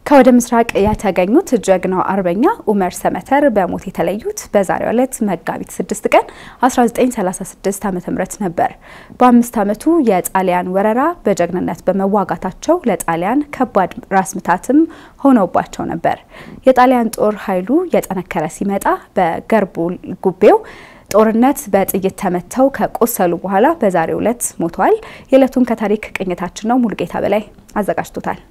ከወደ ምስራቅ የተገኙት ጀግናው አርበኛ ኡመር ሰመተር በሞት የተለዩት በዛሬው ዕለት መጋቢት 6 ቀን 1936 ዓ.ም ነበር። በአምስት ዓመቱ የጣሊያን ወረራ በጀግንነት በመዋጋታቸው ለጣሊያን ከባድ ራስ ምታትም ሆነውባቸው ነበር። የጣሊያን ጦር ኃይሉ የጠነከረ ሲመጣ በገርቡ ጉቤው ጦርነት በጥይት ተመተው ከቆሰሉ በኋላ በዛሬው ዕለት ሞተዋል። የዕለቱን ከታሪክ ቅኝታችን ነው ሙሉጌታ በላይ አዘጋጅቶታል።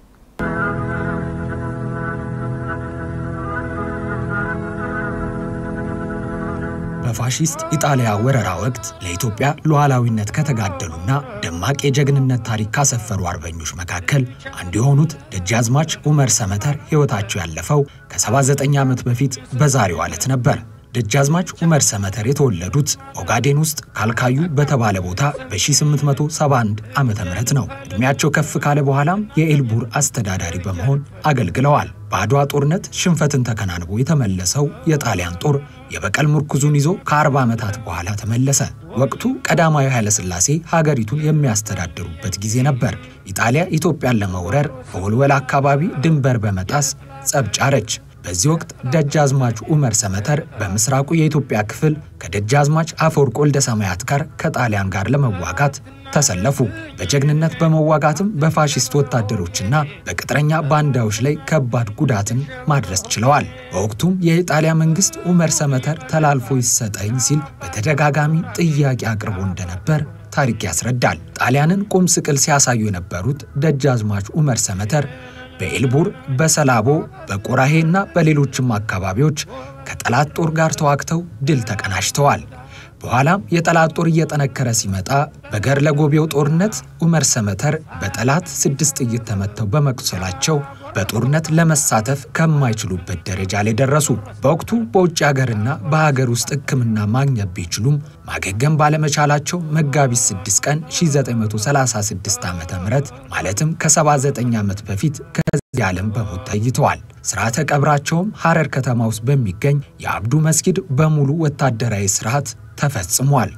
በፋሺስት ኢጣሊያ ወረራ ወቅት ለኢትዮጵያ ሉዓላዊነት ከተጋደሉና ደማቅ የጀግንነት ታሪክ ካሰፈሩ አርበኞች መካከል አንዱ የሆኑት ደጃዝማች ኡመር ሰመተር ሕይወታቸው ያለፈው ከ79 ዓመት በፊት በዛሬው ዕለት ነበር። ደጃዝማች ኡመር ሰመተር የተወለዱት ኦጋዴን ውስጥ ካልካዩ በተባለ ቦታ በ1871 ዓመተ ምህረት ነው። ዕድሜያቸው ከፍ ካለ በኋላም የኤልቡር አስተዳዳሪ በመሆን አገልግለዋል። በአድዋ ጦርነት ሽንፈትን ተከናንቦ የተመለሰው የጣሊያን ጦር የበቀል ምርኩዙን ይዞ ከ40 ዓመታት በኋላ ተመለሰ። ወቅቱ ቀዳማዊ ኃይለሥላሴ ሀገሪቱን የሚያስተዳድሩበት ጊዜ ነበር። ኢጣሊያ ኢትዮጵያን ለመውረር በወልወል አካባቢ ድንበር በመጣስ ጸብ ጫረች። በዚህ ወቅት ደጃዝማች ኡመር ሰመተር በምስራቁ የኢትዮጵያ ክፍል ከደጃዝማች አፈወርቅ ወልደ ሰማያት ጋር ከጣሊያን ጋር ለመዋጋት ተሰለፉ። በጀግንነት በመዋጋትም በፋሺስት ወታደሮችና በቅጥረኛ ባንዳዎች ላይ ከባድ ጉዳትን ማድረስ ችለዋል። በወቅቱም የኢጣሊያ መንግስት ኡመር ሰመተር ተላልፎ ይሰጠኝ ሲል በተደጋጋሚ ጥያቄ አቅርቦ እንደነበር ታሪክ ያስረዳል። ጣሊያንን ቁም ስቅል ሲያሳዩ የነበሩት ደጃዝማች ኡመር ሰመተር በኤልቡር በሰላቦ በቆራሄ እና በሌሎችም አካባቢዎች ከጠላት ጦር ጋር ተዋግተው ድል ተቀናጅተዋል። በኋላም የጠላት ጦር እየጠነከረ ሲመጣ በገርለ ጎቤው ጦርነት ኡመር ሰመተር በጠላት ስድስት ጥይት ተመተው በመቁሰላቸው በጦርነት ለመሳተፍ ከማይችሉበት ደረጃ ላይ ደረሱ። በወቅቱ በውጭ ሀገርና በሀገር ውስጥ ሕክምና ማግኘት ቢችሉም ማገገም ባለመቻላቸው መጋቢት 6 ቀን 1936 ዓ ም ማለትም ከ79 ዓመት በፊት ከዚህ ዓለም በሞት ተይተዋል። ስርዓተ ቀብራቸውም ሐረር ከተማ ውስጥ በሚገኝ የአብዱ መስጊድ በሙሉ ወታደራዊ ስርዓት ተፈጽሟል።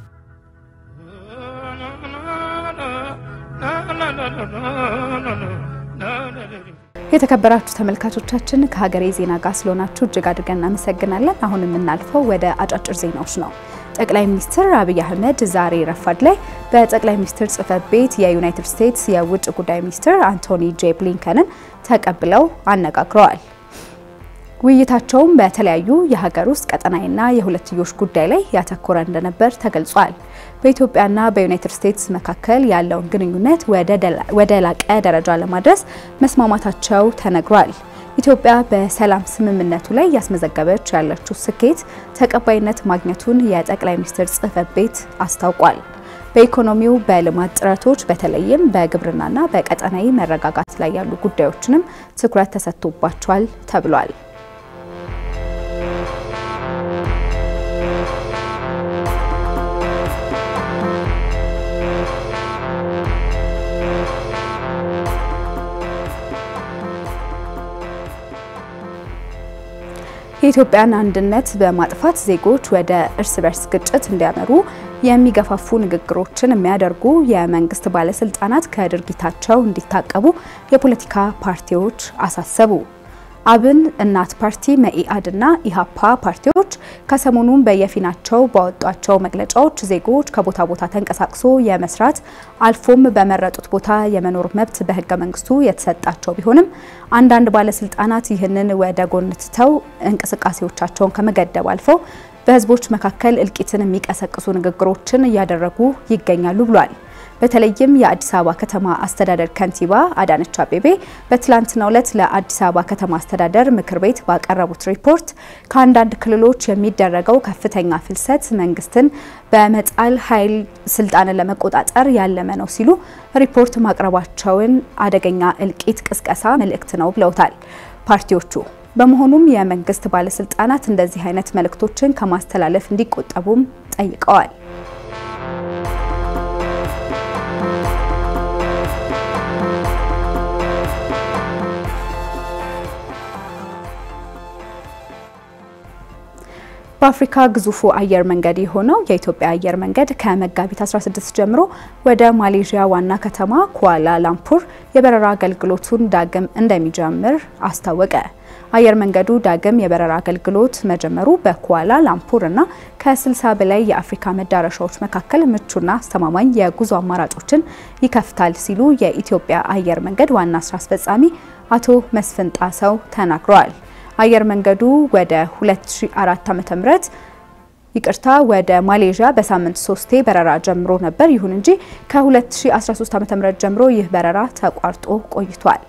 የተከበራችሁ ተመልካቾቻችን ከሀገሬ ዜና ጋር ስለሆናችሁ እጅግ አድርገን እናመሰግናለን። አሁን የምናልፈው ወደ አጫጭር ዜናዎች ነው። ጠቅላይ ሚኒስትር አብይ አህመድ ዛሬ ረፋድ ላይ በጠቅላይ ሚኒስትር ጽህፈት ቤት የዩናይትድ ስቴትስ የውጭ ጉዳይ ሚኒስትር አንቶኒ ጄ ብሊንከንን ተቀብለው አነጋግረዋል። ውይይታቸውም በተለያዩ የሀገር ውስጥ ቀጠናዊና የሁለትዮሽ ጉዳይ ላይ ያተኮረ እንደነበር ተገልጿል። በኢትዮጵያና በዩናይትድ ስቴትስ መካከል ያለውን ግንኙነት ወደ ላቀ ደረጃ ለማድረስ መስማማታቸው ተነግሯል። ኢትዮጵያ በሰላም ስምምነቱ ላይ ያስመዘገበች ያለችው ስኬት ተቀባይነት ማግኘቱን የጠቅላይ ሚኒስትር ጽህፈት ቤት አስታውቋል። በኢኮኖሚው በልማት ጥረቶች በተለይም በግብርናና በቀጠናዊ መረጋጋት ላይ ያሉ ጉዳዮችንም ትኩረት ተሰጥቶባቸዋል ተብሏል። የኢትዮጵያን አንድነት በማጥፋት ዜጎች ወደ እርስ በርስ ግጭት እንዲያመሩ የሚገፋፉ ንግግሮችን የሚያደርጉ የመንግስት ባለስልጣናት ከድርጊታቸው እንዲታቀቡ የፖለቲካ ፓርቲዎች አሳሰቡ። አብን፣ እናት ፓርቲ፣ መኢአድና ኢሃፓ ፓርቲዎች ከሰሞኑም በየፊናቸው ባወጧቸው መግለጫዎች ዜጎች ከቦታ ቦታ ተንቀሳቅሶ የመስራት አልፎም በመረጡት ቦታ የመኖር መብት በህገ መንግስቱ የተሰጣቸው ቢሆንም አንዳንድ ባለስልጣናት ይህንን ወደ ጎን ትተው እንቅስቃሴዎቻቸውን ከመገደብ አልፈው በህዝቦች መካከል እልቂትን የሚቀሰቅሱ ንግግሮችን እያደረጉ ይገኛሉ ብሏል። በተለይም የአዲስ አበባ ከተማ አስተዳደር ከንቲባ አዳነች አቤቤ በትላንትናው ዕለት ለአዲስ አበባ ከተማ አስተዳደር ምክር ቤት ባቀረቡት ሪፖርት ከአንዳንድ ክልሎች የሚደረገው ከፍተኛ ፍልሰት መንግስትን በመጣል ኃይል ስልጣንን ለመቆጣጠር ያለመ ነው ሲሉ ሪፖርት ማቅረባቸውን አደገኛ እልቂት ቅስቀሳ መልእክት ነው ብለውታል ፓርቲዎቹ። በመሆኑም የመንግስት ባለስልጣናት እንደዚህ አይነት መልእክቶችን ከማስተላለፍ እንዲቆጠቡም ጠይቀዋል። በአፍሪካ ግዙፉ አየር መንገድ የሆነው የኢትዮጵያ አየር መንገድ ከመጋቢት 16 ጀምሮ ወደ ማሌዥያ ዋና ከተማ ኩዋላ ላምፑር የበረራ አገልግሎቱን ዳግም እንደሚጀምር አስታወቀ። አየር መንገዱ ዳግም የበረራ አገልግሎት መጀመሩ በኩዋላ ላምፑር እና ከ60 በላይ የአፍሪካ መዳረሻዎች መካከል ምቹና አስተማማኝ የጉዞ አማራጮችን ይከፍታል ሲሉ የኢትዮጵያ አየር መንገድ ዋና ስራ አስፈጻሚ አቶ መስፍን ጣሰው ተናግረዋል። አየር መንገዱ ወደ 2004 ዓ.ም ይቅርታ ወደ ማሌዥያ በሳምንት ሶስቴ በረራ ጀምሮ ነበር። ይሁን እንጂ ከ2013 ዓ.ም ጀምሮ ይህ በረራ ተቋርጦ ቆይቷል።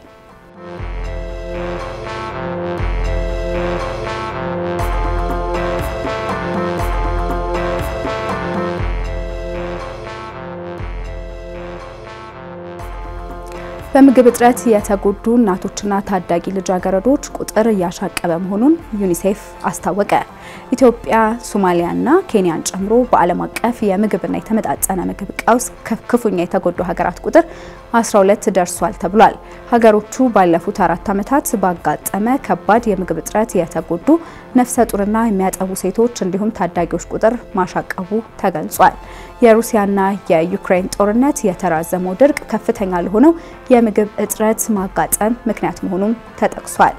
በምግብ እጥረት የተጎዱ እናቶችና ታዳጊ ልጃገረዶች ቁጥር እያሻቀበ መሆኑን ዩኒሴፍ አስታወቀ። ኢትዮጵያ፣ ሶማሊያና ኬንያን ጨምሮ በዓለም አቀፍ የምግብና የተመጣጠነ ምግብ ቀውስ ክፉኛ የተጎዱ ሀገራት ቁጥር 12 ደርሷል ተብሏል። ሀገሮቹ ባለፉት አራት ዓመታት ባጋጠመ ከባድ የምግብ እጥረት የተጎዱ ነፍሰ ጡርና የሚያጠቡ ሴቶች እንዲሁም ታዳጊዎች ቁጥር ማሻቀቡ ተገልጿል። የሩሲያና የዩክሬን ጦርነት የተራዘመው ድርቅ ከፍተኛ ለሆነው የምግብ እጥረት ማጋጠም ምክንያት መሆኑም ተጠቅሷል።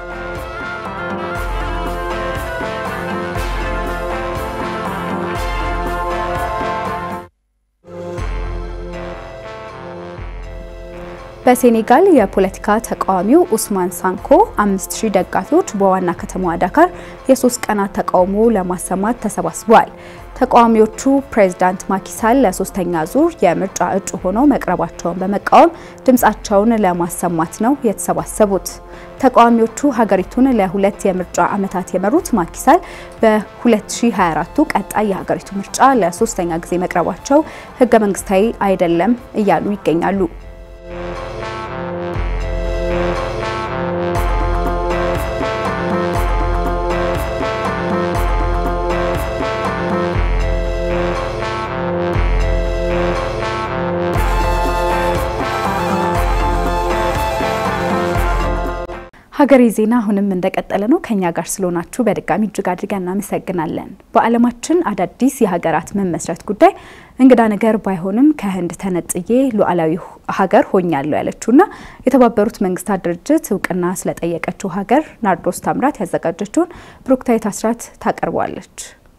በሴኔጋል የፖለቲካ ተቃዋሚው ኡስማን ሳንኮ 5000 ደጋፊዎች በዋና ከተማዋ ዳካር የሶስት ቀናት ተቃውሞ ለማሰማት ተሰባስበዋል። ተቃዋሚዎቹ ፕሬዝዳንት ማኪሳል ለሶስተኛ ዙር የምርጫ እጩ ሆነው መቅረባቸውን በመቃወም ድምፃቸውን ለማሰማት ነው የተሰባሰቡት። ተቃዋሚዎቹ ሀገሪቱን ለሁለት የምርጫ ዓመታት የመሩት ማኪሳል በ2024ቱ ቀጣይ የሀገሪቱ ምርጫ ለሶስተኛ ጊዜ መቅረባቸው ህገ መንግስታዊ አይደለም እያሉ ይገኛሉ። ሀገሬ ዜና አሁንም እንደቀጠለ ነው። ከኛ ጋር ስለሆናችሁ በድጋሚ እጅግ አድርገን እናመሰግናለን። በዓለማችን አዳዲስ የሀገራት መመስረት ጉዳይ እንግዳ ነገር ባይሆንም ከህንድ ተነጥዬ ሉዓላዊ ሀገር ሆኛለሁ ያለችውና የተባበሩት መንግስታት ድርጅት እውቅና ስለጠየቀችው ሀገር ናርዶስ ታምራት ያዘጋጀችውን ብሩክታዊት አስራት ታቀርበዋለች።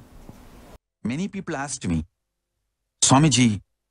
Many people asked me, Swamiji,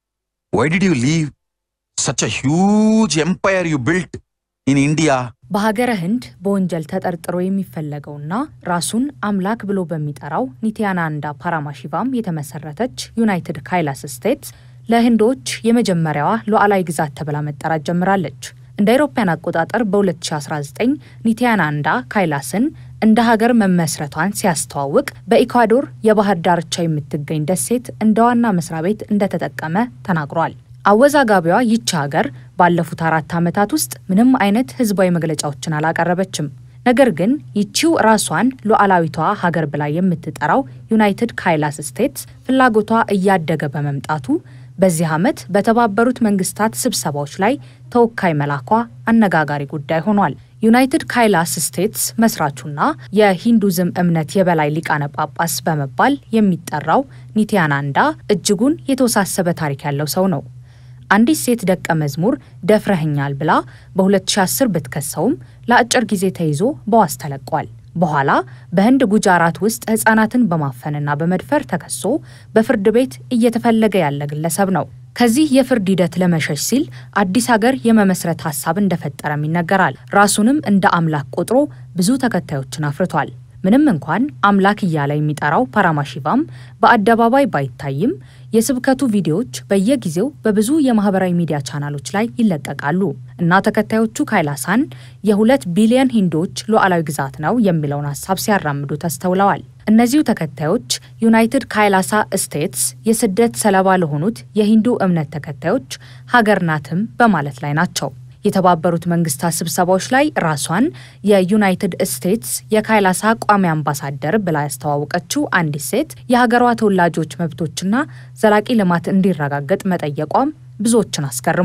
why did you leave such a huge empire you built in India? በሀገረ ህንድ በወንጀል ተጠርጥሮ የሚፈለገውና ራሱን አምላክ ብሎ በሚጠራው ኒትያናንዳ ፓራማሺቫም የተመሰረተች ዩናይትድ ካይላስ ስቴትስ ለህንዶች የመጀመሪያዋ ሉዓላዊ ግዛት ተብላ መጠራት ጀምራለች። እንደ አውሮፓውያን አቆጣጠር በ2019 ኒትያናንዳ ካይላስን እንደ ሀገር መመስረቷን ሲያስተዋውቅ በኢኳዶር የባህር ዳርቻ የምትገኝ ደሴት እንደ ዋና መስሪያ ቤት እንደተጠቀመ ተናግሯል። አወዛጋቢዋ ይቺ ሀገር ባለፉት አራት ዓመታት ውስጥ ምንም አይነት ህዝባዊ መግለጫዎችን አላቀረበችም። ነገር ግን ይቺው ራሷን ሉዓላዊቷ ሀገር ብላ የምትጠራው ዩናይትድ ካይላስ ስቴትስ ፍላጎቷ እያደገ በመምጣቱ በዚህ ዓመት በተባበሩት መንግስታት ስብሰባዎች ላይ ተወካይ መላኳ አነጋጋሪ ጉዳይ ሆኗል። ዩናይትድ ካይላስ ስቴትስ መስራቹና የሂንዱዝም እምነት የበላይ ሊቃነ ጳጳስ በመባል የሚጠራው ኒትያናንዳ እጅጉን የተወሳሰበ ታሪክ ያለው ሰው ነው። አንዲት ሴት ደቀ መዝሙር ደፍረህኛል ብላ በ2010 ብትከሰውም ለአጭር ጊዜ ተይዞ በዋስ ተለቋል። በኋላ በህንድ ጉጃራት ውስጥ ህጻናትን በማፈንና በመድፈር ተከሶ በፍርድ ቤት እየተፈለገ ያለ ግለሰብ ነው። ከዚህ የፍርድ ሂደት ለመሸሽ ሲል አዲስ ሀገር የመመስረት ሀሳብ እንደፈጠረም ይነገራል። ራሱንም እንደ አምላክ ቆጥሮ ብዙ ተከታዮችን አፍርቷል። ምንም እንኳን አምላክ እያለ የሚጠራው ፓራማሺቫም በአደባባይ ባይታይም የስብከቱ ቪዲዮዎች በየጊዜው በብዙ የማህበራዊ ሚዲያ ቻናሎች ላይ ይለቀቃሉ እና ተከታዮቹ ካይላሳን የሁለት ቢሊዮን ሂንዶች ሉዓላዊ ግዛት ነው የሚለውን ሀሳብ ሲያራምዱ ተስተውለዋል። እነዚሁ ተከታዮች ዩናይትድ ካይላሳ ስቴትስ የስደት ሰለባ ለሆኑት የሂንዱ እምነት ተከታዮች ሀገር ናትም በማለት ላይ ናቸው። የተባበሩት መንግስታት ስብሰባዎች ላይ ራሷን የዩናይትድ ስቴትስ የካይላሳ ቋሚ አምባሳደር ብላ ያስተዋወቀችው አንዲት ሴት የሀገሯ ተወላጆች መብቶችና ዘላቂ ልማት እንዲረጋገጥ መጠየቋም ብዙዎችን አስገርሟል።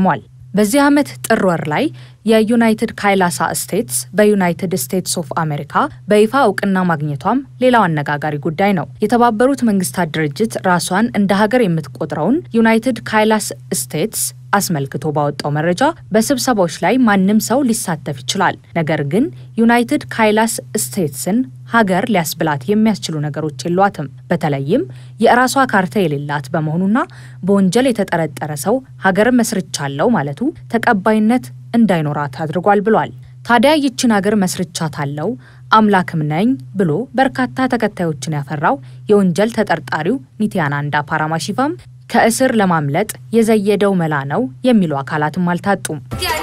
በዚህ ዓመት ጥር ወር ላይ የዩናይትድ ካይላሳ ስቴትስ በዩናይትድ ስቴትስ ኦፍ አሜሪካ በይፋ እውቅና ማግኘቷም ሌላው አነጋጋሪ ጉዳይ ነው። የተባበሩት መንግስታት ድርጅት ራሷን እንደ ሀገር የምትቆጥረውን ዩናይትድ ካይላስ ስቴትስ አስመልክቶ ባወጣው መረጃ በስብሰባዎች ላይ ማንም ሰው ሊሳተፍ ይችላል፣ ነገር ግን ዩናይትድ ካይላስ ስቴትስን ሀገር ሊያስብላት የሚያስችሉ ነገሮች የሏትም። በተለይም የራሷ ካርታ የሌላት በመሆኑና በወንጀል የተጠረጠረ ሰው ሀገር መስርቻለሁ ማለቱ ተቀባይነት እንዳይኖራት አድርጓል ብሏል። ታዲያ ይችን ሀገር መስርቻታለሁ አምላክም ነኝ ብሎ በርካታ ተከታዮችን ያፈራው የወንጀል ተጠርጣሪው ኒቲያናንዳ ፓራማሺቫም ከእስር ለማምለጥ የዘየደው መላ ነው የሚሉ አካላትም አልታጡም።